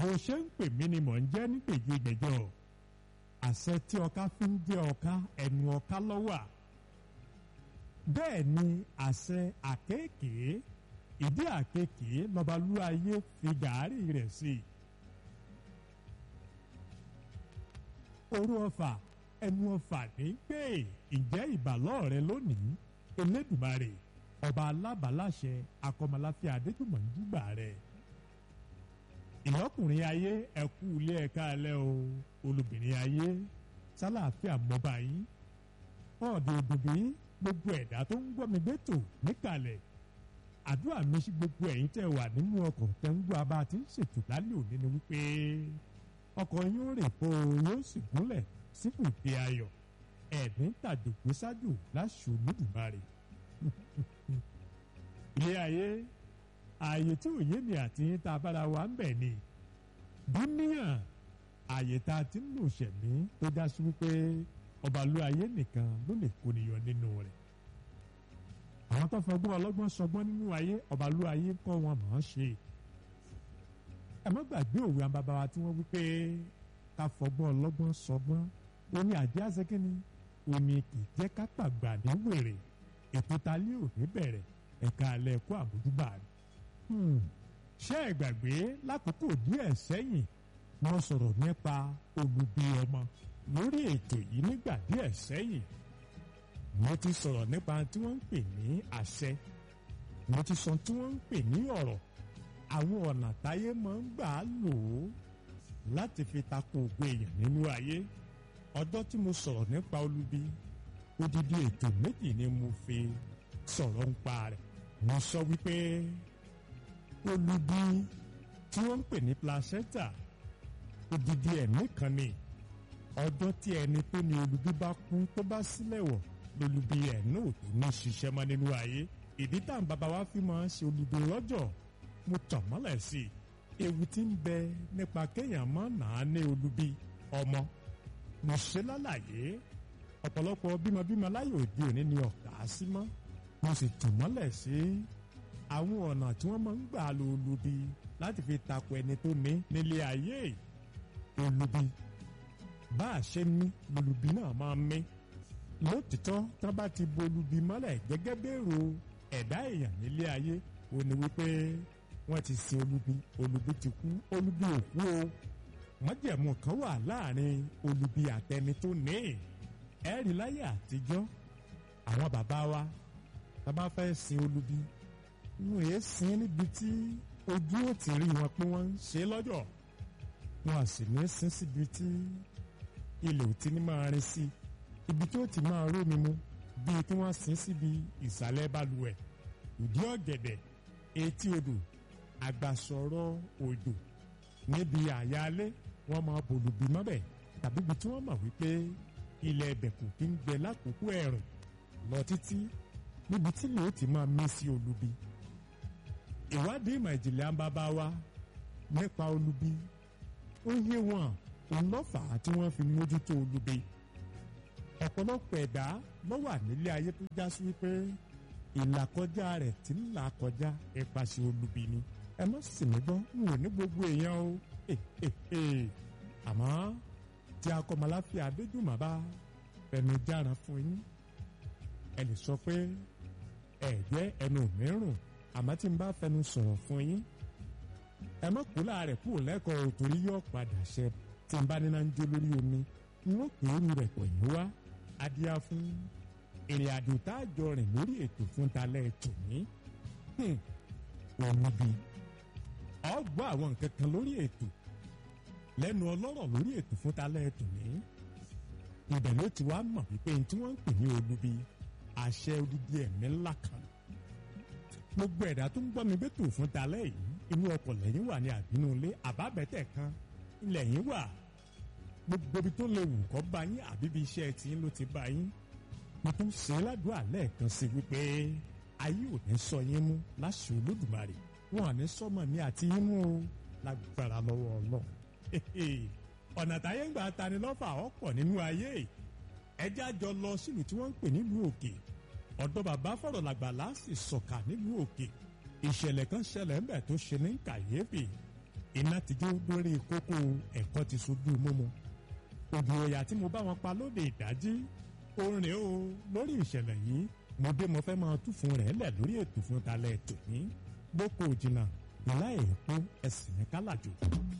bó ṣe ń pè mí ni mò ń jẹ́ nígbèjì gbẹ̀jọ àṣẹ tí ọká fi ń jẹ́ ọká ẹnu ọká lọ́wà bẹ́ẹ̀ ni àṣẹ àkéèké ìdí àkéèké lọ́balúayé fi gàárì rẹ̀ sí i. orú ọfà ẹnu ọfà ní pé ìjẹ́ ìbàlọ́ rẹ lónìí elédùmarè ọba alábàláṣẹ akọmọláfíà adéjùmọ̀ ń dúgbà rẹ̀ ìlọ́kùnrin ayé ẹ̀kú ilé ẹ̀ka alẹ́ o olùbìnrin ayé sálàáfíà mọ́ba yín ọ̀dọ̀ òdòdó gbogbo ẹ̀dá tó ń gbọ́ mi gbẹ́tò níkàlẹ̀ àdúrà mi sí gbogbo ẹ̀yin tẹ́ wà nínú ọkọ̀ tẹ́ ń gbọ́ abá tí ń ṣètò lálẹ́ òní ni wípé ọkọ̀ yín ó rè po yóò sì gúnlẹ̀ síbù ìdè ayọ̀ ẹ̀mí tàjògbé ṣáájú láṣù olódùmarè ilé ayé ààyè tí òye mi àti yín tá a bára wa ń bẹ̀ ni dúníyàn ààyè tá a ti ń lò ṣẹ̀mí tó já sí wípé ọbalú ayé nìkan ló lè kóniyọ nínú rẹ̀ àwọn tó fọgbọ́n ọlọ́gbọ́n sọgbọ́n nínú ayé ọbalú ayé kọ́ wọn mọ̀ ọ́n ṣe ẹ má gbàgbé òwe àwọn bàbá wa tí wọ́n wípé ká fọgbọ́n ọlọ́gbọ́n sọgbọ́n omi àjẹ́ àṣekínni omi kì í jẹ́ ká pàgbà ní wèrè ètò talé òní bẹ̀rẹ̀ ẹ̀ka alẹ́ ẹ̀kọ́ àbójúbà rẹ̀ ṣé ẹ gbàgbé lákòókò díẹ̀ sẹ́yìn wọ́n sọ̀rọ̀ nípa olubi ọmọ lórí ètò yìí nígbà díẹ̀ sẹ́yìn mo ti sọ̀rọ̀ nípa tí wọ́n ń pè ní àṣẹ mo ti sọ tí wọ́n ń pè ní ọ̀rọ̀ àwọn ọ̀nà táyé máa ń gbà á lò ó láti fi tako ògo èèyàn nínú ayé ọjọ́ tí mo sọ̀rọ̀ nípa olubi odidi ètò méjì ni mo fi sọ̀rọ̀ ń pa rẹ̀ mo sọ wípé olubi tí wọ́n ń pè ní placenta odidi ẹ̀mí kan ni ọjọ́ tí ẹni tó ní olubi bá kú tó bá sílẹ̀ wọ̀ lolubi ẹ̀ náà tó ní ṣiṣẹ́ mọ́ nínú ayé ìdí tá à ń bàbá wa fi máa ń ṣe olubi lọ́jọ́ mo tàn mọ́lẹ̀ sí i ewu tí ń bẹ nípa kéèyàn mọ́ nàá ní olubi ọmọ mo ṣe lálàyé ọ̀pọ̀lọpọ̀ bímọbímọ láyé òde òní ni ọ̀gá sí mọ́ mo sì tàn mọ́lẹ̀ sí àwọn ọ̀nà tí wọ́n máa ń gbà lo olubi láti fi tako ẹni tó ní nílé ayé olubi bá a ṣe ní olubi náà máa ń mí lótìtọ́ tí wọ́n bá ti bo olubi mọ́lẹ̀ gẹ́gẹ́ bẹ́ẹ̀rù ẹ̀dá èèyàn nílé ayé ó ní wípé wọ́n ti sin olubi olubi ti kú olubi ò kú o májẹ̀mú kan wà láàrin olubi àtẹni tó ní ẹ̀rí láyé àtijọ́ àwọn bàbá wa tá a bá fẹ́ sin olubi wọn èé sin níbi tí ojú ò ti rí wọn pé wọ́n ń ṣe lọ́jọ́ wọn à sì ní sin síbi tí ilẹ̀ ò ti ní máa rin sí ibi tí ó ti máa rómi mu bíi kí wọ́n sin síbi ìsàlẹ̀ balùwẹ̀ ìdí ọ̀gẹ̀dẹ̀ etí odò àgbàsọ̀rọ̀ òjò níbi àyálé wọ́n máa bòlùbí mọ́bẹ̀ tàbí ibi tí wọ́n mọ̀ wípé ilẹ̀ ẹ̀bẹ̀ kò kí ń gbẹ lákòókò ẹ̀rùn lọ títí níbi tí lè ó ti máa mí sí olubi ìwádìí ìmọ̀ ìjìnlẹ̀ àǹbábá wa nípa olubi ó yé wọn òun lọ́fà tí wọ́n fi mójútó olubi ọ̀pọ̀lọpọ̀ ẹ̀dá ló wà nílé ayé tó já sí wípé ìlàkọjá rẹ̀ tí ń là kọjá ipasẹ̀ olubi ni ẹ má sì mí gbọ́ n ò ní gbogbo èèyàn o àmọ́ tí akọmọláfíà adéjùmọ̀ bá fẹnu jára fún yín ẹ lè sọ pé ẹ jẹ́ ẹnu mìíràn àmọ́ tí n bá fẹnu sọ̀rọ̀ fún yín ẹ má kú láàrẹ̀ kú lẹ́kọ̀ọ́ torí yóò padà ṣẹ tí n bá níná ń jó lórí omi n ó pè é ru rẹ̀ pọ̀ yín wá adíá fún ìrìn àjò tá a jọ rìn lórí ètò fún talẹ́ ètò ní òun bí ọ gbọ́ àwọn nǹkan kan lórí ètò lẹ́nu ọlọ́rọ̀ lórí ètò fún talẹ́ ètò ní ibẹ̀ ló ti wá mọ̀ wípé tí wọ́n ń pè ní olubi àṣẹ odidi ẹ̀mí ńlá kan gbogbo ẹ̀dá tó ń gbọ́ mi bẹ́tò fún talẹ́ yìí inú ọkọ̀ lẹ́yìn wà ní àbínú ilé àbábẹ́tẹ̀ kan ilẹ̀ yín wà gbogbo ibi tó lè wù kọ́ bá yín àbí bí iṣẹ́ tí ló ti bá yín mo tún ṣe ládùúgbò alẹ́ kan sí wípé ayé ò ní sọ yín mú láṣẹ olódùmarè wọn à ní sọmọ mi àti yín mú o lágbára lọ́wọ́ ọlọ́run ọ̀nà táyé ń gbà tani lọ́fà ọ̀pọ̀ nínú ayé ẹjẹ́ àjọ lọ sílùú tí wọ́n ń pè nílùú òkè ọ̀dọ̀ bàbá fọ̀rọ̀ làgbàlá sì sọ̀kà nílùú òkè ìṣẹ̀lẹ̀ kan ṣẹlẹ̀ ńbẹ̀ tó ṣe ní kàyéfì iná ti jó lórí kókó ẹ̀kọ́ ti sojú mímu ògì òyà tí mo bá wọn pa lóde ìdájí orin o lórí ìṣẹ̀lẹ̀ yìí mo dé mo fẹ́ máa tú fún rẹ̀ lẹ̀ lórí ètò fún talẹ̀ tòní gbóko òjìnà ìlà èèpo ẹ̀sìn ní kálàjò.